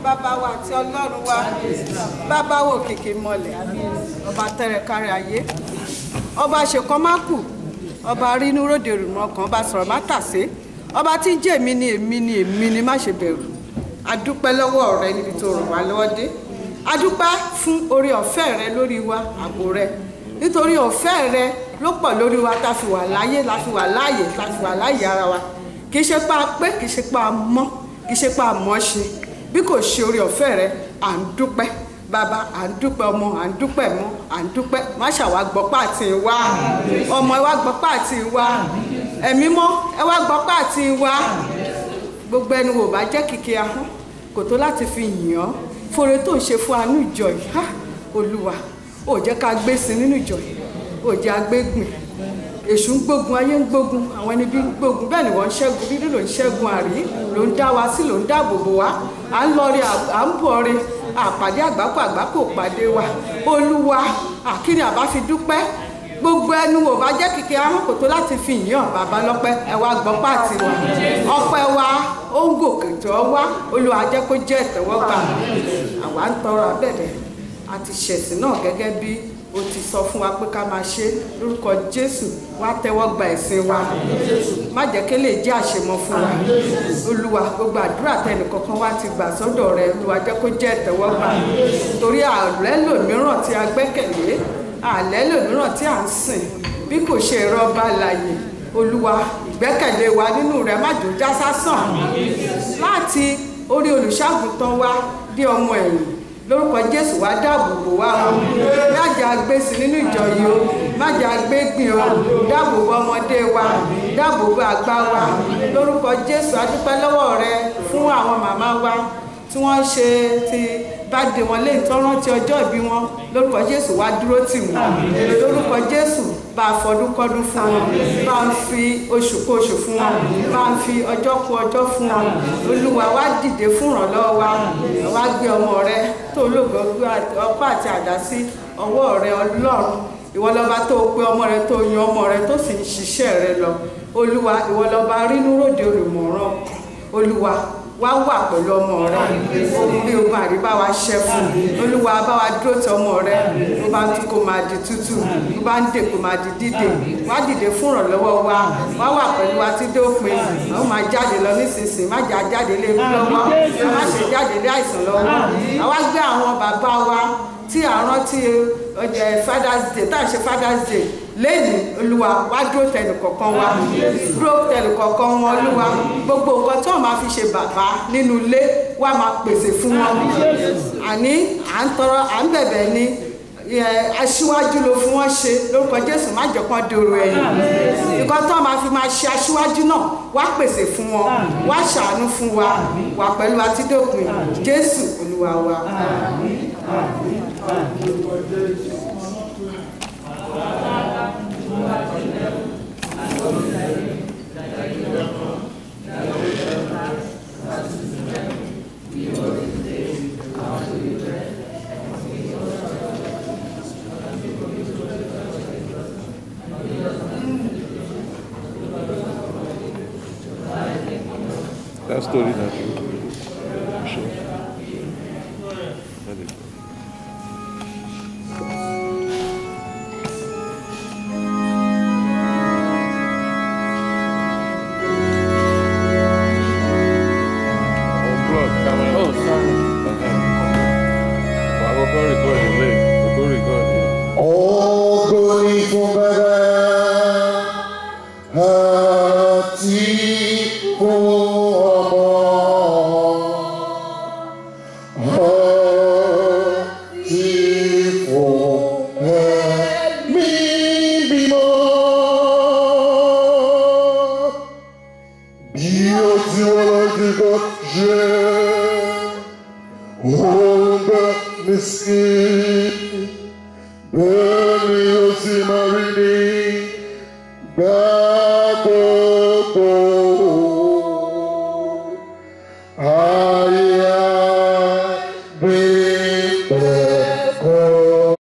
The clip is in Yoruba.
bàbá wa àti ọlọ́run wa bàbá wo kìkì mọ̀lẹ̀ ọba tẹrẹ kárí ayé ọba ṣèkan má kù ọba rínú ròde rùmọ̀ kan ọba sọ̀rọ̀ má tàsé ọba tí ń jẹ́ èmi ni èmi ni èmi ni má ṣe bẹ̀rù adúpẹ́ lọ́wọ́ rẹ níbi tó ràn wá lọ́wọ́ dé adúpẹ́ fún orí ọ̀fẹ́ rẹ lórí wa ààbò rẹ nítorí ọ̀fẹ́ rẹ ló pọ̀ lórí wa tá a fi wà láyé la fi wà láàyè la fi wà láàyè ara wa kì í ṣe pa pé kì í ṣe pa mọ́ kì í ṣe pa mọ́ ṣe bí kò ṣe orí ọ̀fẹ́ rẹ à ń dúpẹ́ bàbá à ń dúpẹ́ ọmọ à ń dúpẹ́ mọ́ à ń dúpẹ́ má ṣàwá gbọ́pá àti ìwá ọmọ ẹ wá gbọ́pá àti ìwá ẹ̀mí mọ́ ẹ wá gbọ́pá àti ìwá gbogbo ẹnu wò bá jẹ́ kìkì ahọ́n kò tó láti fi yìn ọ́ fore tó ń ṣe fún anú ìjọ yìí ha olúwa ò jẹ́ ká gbé sí nínú ìjọ yìí ò jẹ́ agbégbìn èṣù ń gbógun ayé ń gbógun àwọn ẹni bí ń gbógun bẹ́ẹ̀ ni wọ́n ń ṣẹ́gun bíbí ló ń ṣẹ́gun àrí ló ń dá wa sí ló ń dáàbò bò wá à ń lọ rí à ń bọ̀ rí àpàdé àgbákò àgbákò pàdé wa olúwa àkíni àbá fi dúpẹ́ gbogbo ẹnu wò bá jẹ́ kìkì ahọ́n kò tó láti fi yàn bàbá lọ́pẹ́ ẹ wá gbọ́ pàtì wa ọpẹ́ wa ó ń gòkè jọ wá olúwa jẹ́ kó jẹ́ ìtẹ́wọ́gbà àwa ń tọrọ abẹ́rẹ́ àti ṣẹ̀sìn náà gẹ́gẹ́ bí o ti sọ fún wa pé ká máa ṣe lórúkọ jésù wá tẹ́wọ́ gba ẹ̀sìn wa má jẹ́ kí lè jẹ́ àṣemọ fún wa olúwa gbogbo àdúrà tẹnì kankan wá ti gbà sọ́dọ̀ rẹ olúwa jẹ́ kó jẹ́ ìtẹ́wọ́gbà torí àlẹ́ lòmíràn tí a gbẹ́kẹ̀lé àlẹ́ lòmíràn tí à ń sìn bí kò ṣe rọ́bà láàyè olúwa ìgbẹ́kẹ̀lé wa nínú rẹ̀ má jò já sásàn láti orí olùṣàgùtàn wa dé ọmọ ẹ̀yìn lórúkọ jésù wá dáàbò bò wá o má jẹ́ agbésí nínú ìjọ yìí o má jẹ́ agbégbìn o dáàbò bò ọmọdé wa dáàbò bò àgbà wa lórúkọ jésù adúpẹ́ lọ́wọ́ rẹ fún àwọn màmá wa tí wọ́n ṣe ti bá dé wọn léyìn tó rántí ọjọ́ ìbí wọn lórúkọ jésù wá dúró tì wọ́n lórúkọ jésù bá a fọdún kọ́dún fún wọn bá a fi oṣù kó oṣù fún wọn bá a fi ọjọ́ kó ọjọ́ fún wọn olúwa wá dìde fún ìrànlọ́wọ́ wa wá gbé ọmọ rẹ tó lóògbé ọpá àti àdá sí ọwọ́ rẹ ọlọ́run ìwọ lọba tó pe ọmọ rẹ tó yan ọmọ rẹ tó sì ń ṣiṣẹ́ rẹ lọ olúwa ìwọ lọba rínú ròde olùmọ̀ràn olúwa wá wà pẹ̀lú ọmọ rẹ bí o máa rí bá wa ṣẹ́ fún olúwa bá wa dúró tì ọmọ rẹ bó bá ń tún kó máa di tútù bó bá ń dè kó máa di dídè wá dìde fún ìrànlọ́wọ́ wa wá wà pẹ̀lú wa tí dópin àwọn máa jáde lọ nísinsìnyí má jà jáde lé ikú lọ́wọ́ má ṣe jáde lé àìsàn lọ́wọ́ àwa gbé àwọn bàbá wa tí à ń rántí ọjà father's day tá à ń ṣe father's day lẹ́yìn olúwa wá dúró tẹnì kọ̀ọ̀kan wa dúró tẹnì kọ̀ọ̀kan wọn olúwa gbogbo nǹkan tí wọ́n máa fi ṣe bàbá nínú ilé wá máa pèsè fún wọn àní à ń tọrọ à ń bẹ̀bẹ̀ ní aṣíwájú ló fún wọn ṣe lórúkọ jésù má jẹ́ kán dòrò ẹ̀yìn nǹkan tí wọ́n máa fi máa ṣe aṣíwájú náà wá pèsè fún wọn wá ṣàánú fún wa wà pẹ̀lú àtidópin jésù olúwa wa. That story not true. Sure. That is true. Unplug camera. Oh, sorry. Wà á kọ́kọ́ record ilé, kọ́kọ́ record ilé. Ògo ni fún Baba àti fún Ọmọ àti fún Ẹ̀mí Mímọ́. Bí ó ti wọ́n lọ́jọ́ kọ́ jẹ́ òun bá mi sí. Bẹ́ẹ̀ni ó sì máa rí ní gbà